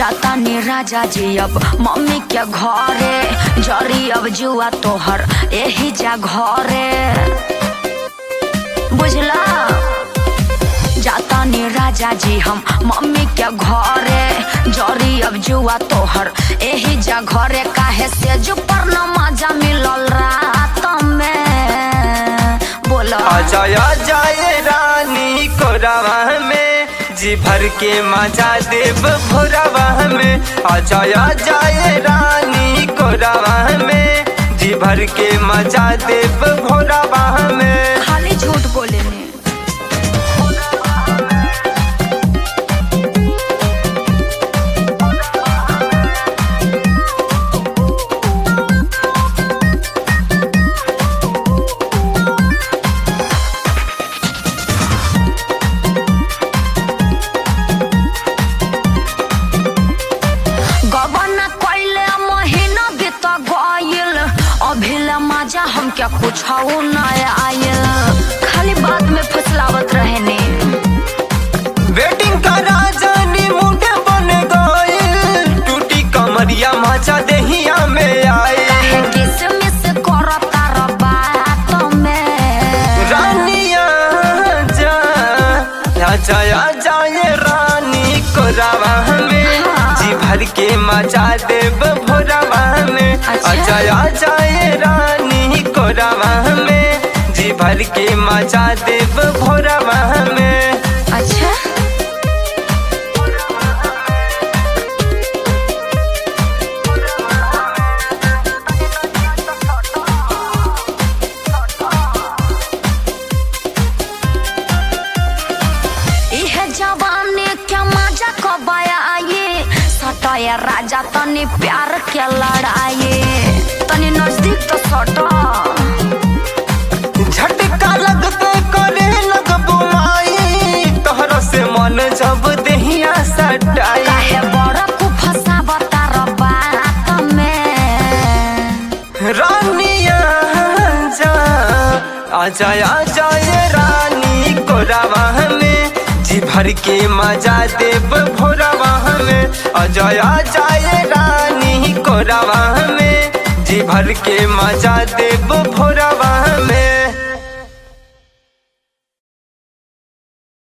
जाता नी राजा जी अब मम्मी के घरे जरी अब जुआ तोहर एही जा घरे बुझला जाता नी राजा जी हम मम्मी के घरे जरी अब जुआ तोहर एही जा घरे काहे से जो पर न मजा मिलल रात में बोला आजा जाए रानी कोरावा में जी भर के मजा देव भोरावा में आजा जाए रानी कोरावा में जी भर के मजा देव भोरावा में खाली झूठ बोले ने गबना कइले महीना बीत गइल अभिले मजा हमके कुछ न आयल खाली बात में फुसलावत रहे ने वेटिंग का राजानी मुंडे बन गइल टूटी कमरिया मजा देहिया में आए काहे किसमिस करता र बात में रानिया जा आजा आजा ये रानी कोरावा में जी भर के मजा देव भोरावा में अच्छा। आजा आजा ये रानी कोरावा में जी भर के मजा देव भोरावा में अच्छा इहे जवानी के मजा कब आए सटाया राजा तनी प्यार के लड़ाए तनी नजदीक तो सटा झटका लगते करे लग बुमाई तोहरा से मन जब देहिया सटाई काहे बड़ा को फसावता र बात में रानिया जा आजा आजा ये रानी कोरावा में जी भर के मजा देव भोरावा में आजा आजा ये रानी कोरावा में जी भर के मजा देव भोरावा में